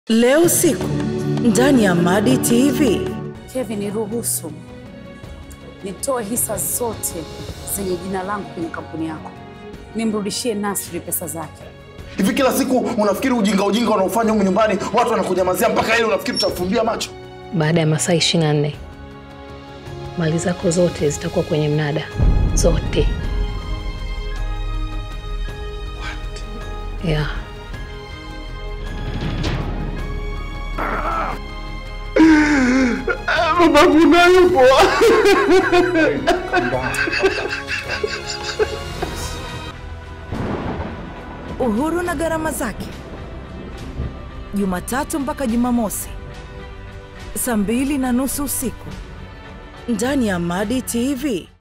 Leo usiku ndani ya Madi TV. Kevin, niruhusu nitoe hisa zote zenye jina langu kwenye kampuni yako, nimrudishie Nasri pesa zake. Hivi kila siku unafikiri ujinga ujinga unaofanya humu nyumbani watu wanakunyamazia mpaka ile unafikiri tutafumbia macho? Baada ya masaa 24 mali zako zote zitakuwa kwenye mnada, zote. Yeah. Babangu nayo poa. Uhuru na gharama zake, Jumatatu mpaka Jumamosi saa mbili na nusu usiku ndani ya Madi TV.